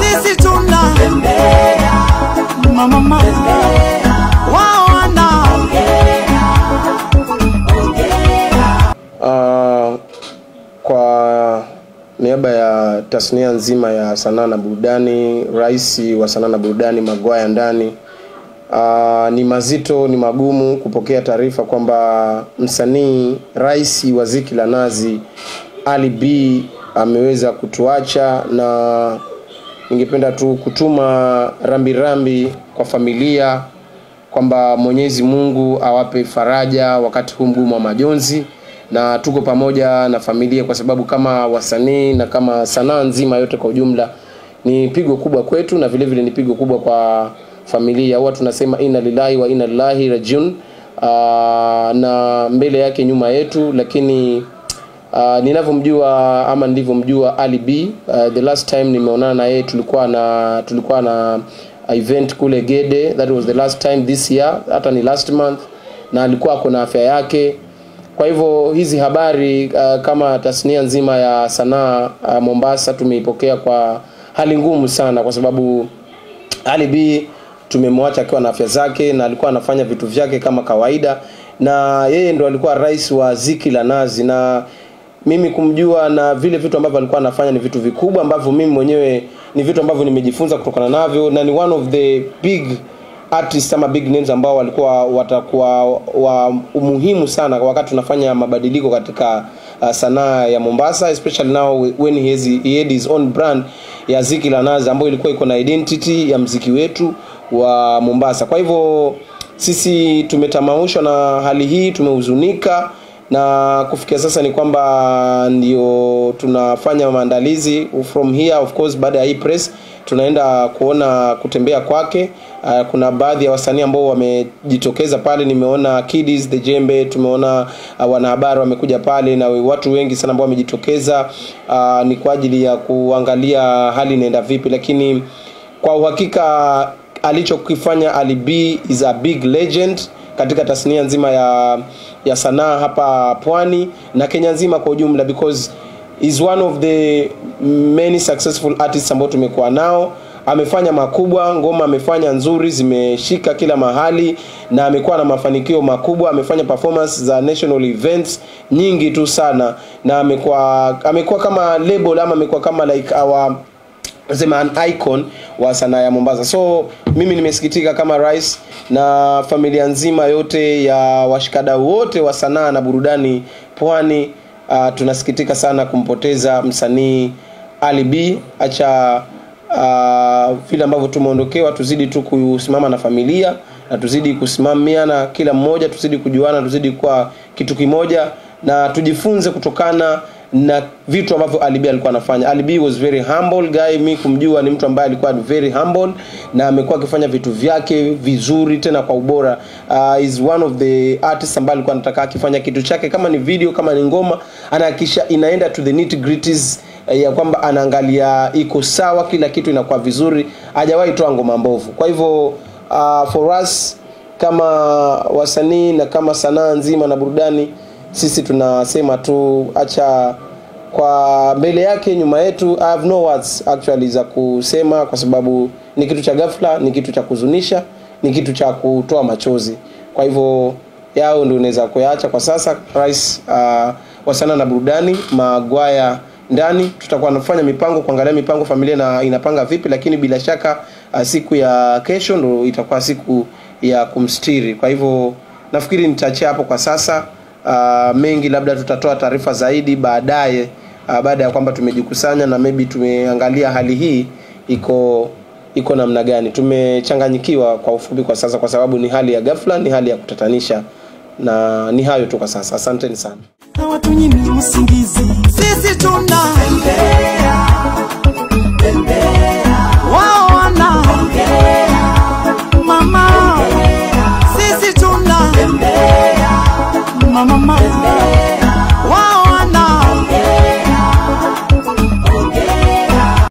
sisi tuna mama mama wao wana Uh, kwa niaba ya tasnia nzima ya sanaa na burudani, rais wa sanaa na burudani Magwaya Ndani, uh, ni mazito, ni magumu kupokea taarifa kwamba msanii rais wa Ziki la Nazi Ali B ameweza kutuacha, na ningependa tu kutuma rambirambi rambi kwa familia kwamba Mwenyezi Mungu awape faraja wakati huu mgumu wa majonzi, na tuko pamoja na familia, kwa sababu kama wasanii na kama sanaa nzima yote kwa ujumla ni pigo kubwa kwetu, na vile vile ni pigo kubwa kwa familia. Huwa tunasema inna lillahi wa inna ilaihi rajiun, uh, na mbele yake nyuma yetu, lakini Uh, ninavyomjua ama nilivyomjua Ali B uh, the last time nimeonana na yeye tulikuwa na tulikuwa na event kule Gede that was the last time this year hata ni last month na alikuwa ako na afya yake kwa hivyo hizi habari uh, kama tasnia nzima ya sanaa uh, Mombasa tumeipokea kwa hali ngumu sana kwa sababu Ali B tumemwacha akiwa na afya zake na alikuwa anafanya vitu vyake kama kawaida na yeye ndo alikuwa rais wa Ziki la Nazi na mimi kumjua na vile vitu ambavyo alikuwa anafanya ni vitu vikubwa ambavyo mimi mwenyewe ni vitu ambavyo nimejifunza kutokana navyo na ni one of the big artists ama big names ambao walikuwa watakuwa wa umuhimu sana wakati tunafanya mabadiliko katika uh, sanaa ya Mombasa especially now when he, has, he had his own brand ya Ziki la Nazi ambayo ilikuwa iko na identity ya mziki wetu wa Mombasa. Kwa hivyo sisi tumetamaushwa na hali hii, tumehuzunika na kufikia sasa ni kwamba ndio tunafanya maandalizi from here of course baada ya hii press tunaenda kuona kutembea kwake uh, kuna baadhi ya wasanii ambao wamejitokeza pale nimeona Kiddies the Jembe tumeona uh, wanahabari wamekuja pale na watu wengi sana ambao wamejitokeza uh, ni kwa ajili ya kuangalia hali inaenda vipi lakini kwa uhakika alichokifanya Ali B is a big legend katika tasnia nzima ya ya sanaa hapa pwani na Kenya nzima kwa ujumla because is one of the many successful artists ambao tumekuwa nao amefanya makubwa ngoma amefanya nzuri zimeshika kila mahali na amekuwa na mafanikio makubwa amefanya performance za national events nyingi tu sana na amekuwa amekuwa kama label ama amekuwa kama like our sema an icon wa sanaa ya Mombasa. So mimi nimesikitika kama rais na familia nzima yote ya washikadau wote wa sanaa na burudani pwani. Uh, tunasikitika sana kumpoteza msanii Ali B. Acha uh, vile ambavyo tumeondokewa, tuzidi tu kusimama na familia na tuzidi kusimamiana kila mmoja, tuzidi kujuana, tuzidi kuwa kitu kimoja na tujifunze kutokana na vitu ambavyo Ali B alikuwa anafanya. Ali B was very humble guy, mi kumjua ni mtu ambaye alikuwa very humble na amekuwa akifanya vitu vyake vizuri tena kwa ubora. Uh, is one of the artists ambaye alikuwa anataka akifanya kitu chake kama ni video, kama ni ngoma, anahakikisha inaenda to the nitty gritties ya kwamba anaangalia iko sawa, kila kitu inakuwa vizuri, hajawahi toa ngoma mbovu. Kwa hivyo uh, for us kama wasanii na kama sanaa nzima na burudani sisi tunasema tu acha kwa mbele yake nyuma yetu I have no words actually za kusema kwa sababu ni kitu cha ghafla ni kitu cha kuzunisha ni kitu cha kutoa machozi kwa hivyo yao ndio unaweza kuyaacha kwa sasa rais uh, wa sanaa na burudani magwaya ndani tutakuwa nafanya mipango kuangalia mipango familia na inapanga vipi lakini bila shaka uh, siku ya kesho ndo itakuwa siku ya kumstiri kwa hivyo nafikiri nitaachia hapo kwa sasa uh, mengi labda tutatoa taarifa zaidi baadaye uh, baada ya kwamba tumejikusanya na maybe tumeangalia hali hii iko iko namna gani tumechanganyikiwa kwa ufupi kwa sasa kwa sababu ni hali ya ghafla ni hali ya kutatanisha na ni hayo tu kwa sasa asanteni sana hawatunyimi usingizi sisi tuna wao wana